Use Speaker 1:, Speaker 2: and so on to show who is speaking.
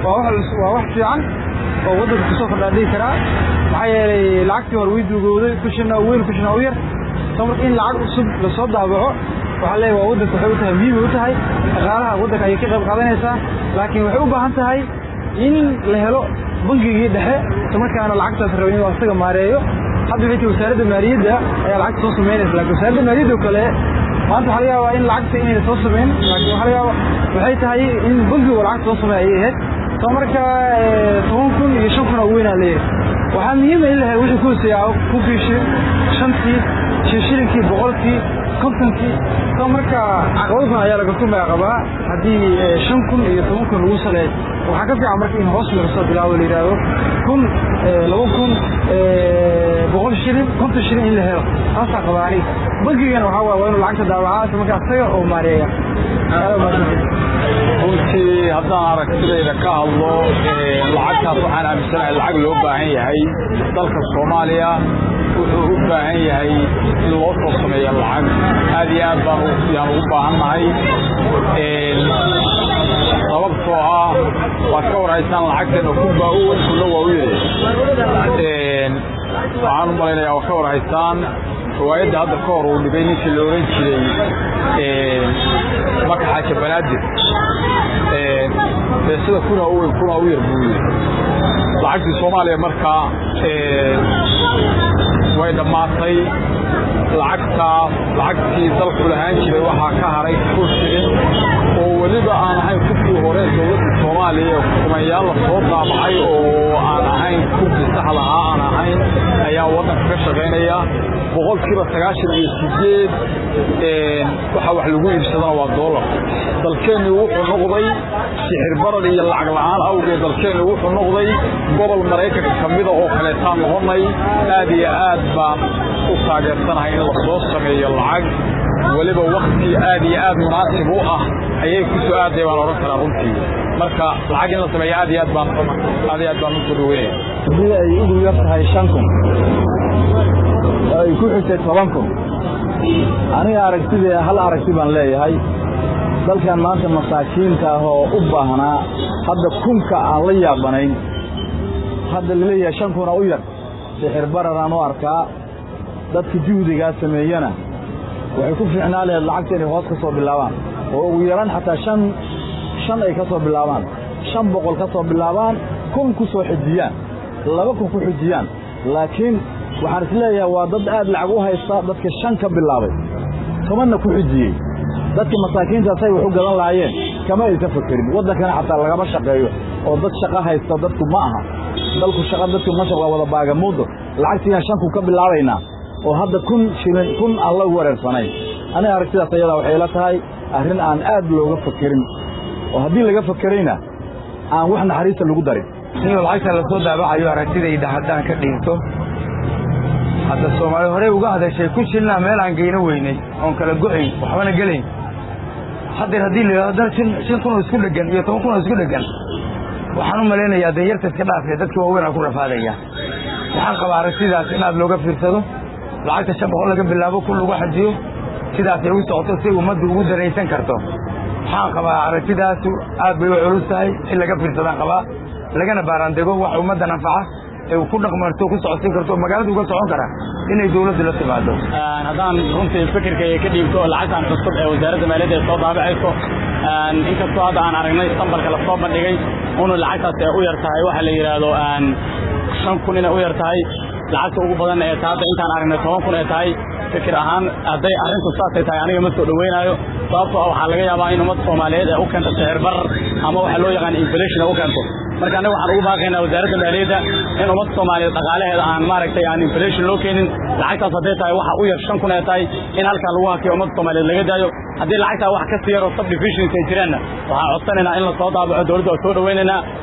Speaker 1: waa wax waa wax fiican oo waddanka kusoo kordhaa dhihi karaa maxaa yeelay lacagtii hore way duugowday kushina weyn kushina u yar soo marka in lacag cusub lasoo daabaco waxaa leeyahay waa waddanka waxay u tahay muhiim u tahay dhaqaalaha waddanka ayay ka qayb qaadanaysaa laakiin waxay u baahan tahay in la helo bangigii dhexe isla markaana lacagtaas raba inuu asaga maareeyo hadda waxay tahay wasaaradda maaliyadda ayaa lacagta soo samaynaysa laakiin wasaaradda maaliyadda oo kale maanta waxaa laga yaabaa in lacagta inayna soo samayn laakiin waxaa laga yaabaa waxay tahay in bangigu lacagta soo sameey ayay ahayd soo marka toban kun iyo shan kun oo weynaa leeyahay waxaa muhiima in la helo wixii ku hooseeyaa kunkii shilin shantii shilinkii boqolkii kontonkii soo marka caqabado badan ayaa laga tumaya qabaa haddii shan kun iyo toban kun lagu saleey waxaa ka fiican marka in hoos laga soo bilaabo la yidhaahdo kun laba kun boqol shilin konton shilin in la helo taasaa qabaa aniga bankigana waxaa waa waa inuu lacagta daawacaa isla marka asaga oo maareeya
Speaker 2: runtii haddaan aragtidayda ka hadlo lacagtaas waxaan aaminsanahay lacag loo baahan yahay dalka soomaaliya wuxuu u baahan yahay in loo soo sameeyo lacag aad iyo aad baan yaan ugu baahannahay sababtoo ah waad ka warhaysaan lacagteena kunbaa u weyn kuna waa u yiri waxaan u malaynayaa waa ka warhaysaan riwaayadda hadda ka hor uu dhigay ninkii la oran jiray maka xaaja banaadir sida kuna u weyn kuna u yar buu yiri lacagtii soomaaliya markaa way dhammaatay lacagtaas lacagtii dalku lahaan jiray waxaa ka haray kun shilin oo weliba aan ahayn kubkii hore dowladda soomaaliya kumayaal la soo daabacay oo aan ahayn kubkii saxdahaa aan ahayn ayaa waddanka ka shaqaynaya boqolkiiba sagaashan iyo sideed waxa wax lagu iibsadana waa doolar dalkeenni wuxuu noqday sixir barar iyo lacag la'aan awgeed dalkeenni wuxuu noqday gobol maraykanka ka mida oo kaleetaan noqonay aad iyo aad baan u taageersanahay in la soo sameeyo lacag weliba wakti aad iyo aad munaasib u ah ayay ku soo aaday baan odhan karaa runtii marka lacag in la sameeyo aad iyo aad baan aad iyo aad baan usoo dhaweynaya
Speaker 1: haddii ay ugu yar tahay shan kun oo ay ku xigtay toban kun aniga aragtidee hal aragti baan leeyahay dalkan maanta masaakiinta ah oo u baahnaa hadda kunka aan la yaabanayn hadda laleeyahay shan kuna u yar sixir bararaan u arkaa dadka juhdigaa sameeyana waxay ku fiicnaa laheed lacagta inay hoos ka soo bilaabaan oo ugu yaraan xataa shan shan ay ka soo bilaabaan shan boqol ka soo bilaabaan kun ku soo xijiyaan laba kun ku xijiyaan laakiin waxaan isleeyahay waa dad aad lacag u haysta dadka shan ka bilaabay tobanna ku xijiyey dadka masaakiintaasay wax u gadan lahaayeen kama aysa fakerin waddankana xataa lagama shaqeeyo oo dad shaqo haysta dadku ma aha dalku shaqa dadku masha waa wada baagamuudo lacagtiiaan shan kun ka bilaabaynaa oo hadda kun shilin kun aan la wareersanayn aniga aragtidaas ayadaa waxay la tahay arrin aan aad looga fakerin oo haddii laga fakerayna aan wax naxariista lagu darin
Speaker 3: in lacagta la soo daabacayo aragtidayda haddaan ka dhiibto hadda soomaali horey uga hadashay kun shilina meel aan geyno weynay oon kala go'ayn waxbana gelayn haddeer haddii la yidhahdo shan kun oo isku dheggan iyo toban kun oo isku dheggan waxaan u malaynayaa danyarta iska dhaafee dadka waaweyn aa ku rafaadaya waxaan qabaa aragtidaas in aad looga fiirsado lacagta shan boqol laga bilaabo kun lagu xajiyo sidaasay u socoto si ummaddu ugu daraysan karto waxaan qabaa aragtidaasu aad bay u culus tahay in laga fiirsadaan qabaa lagana baaraandego wax ummaddan anfaca ee uu ku dhaqmarto ku socodsiin karto magaalada uga socon kara inay dawladdu la timaado
Speaker 4: haddaan runtii fikirka ka dhiibto oo lacagtan cusub ee wasaaradda maaliyadda ay soo daabacayso inkastoo hadda aan aragnay istambalka lasoo bandhigay unu lacagtaas ay u yar tahay waxa la yidhaahdo shan kun inay u yar tahay lacagta ugu badan ee ta hadda intaan aragnay toban kun ee tahay fikir ahaan hadday arrintu saasay tahay aniga ma soo dhaweynaayo sababtoo ah waxaa laga yaabaa in ummadda soomaaliyeed ay u keento sixir barar ama waxa loo yaqaan inflation ay u keento marka aniga waxaan ugu baaqaynaa wasaaradda maaliyadda in ummadda soomaaliyeed dhaqaalaheeda aan maaragtay aan inflation loo keenin lacagtaas hadday tahay waxa u yar shan kun ee tahay in halkaa lagu hakiyo ummadda soomaaliyeed laga daayo haddii lacagtaa wax ka sii yaroo subdivisions ay jiraanna waxaan codsanaynaa in la soo daabaco dowladda waa soo dhawaynaynaa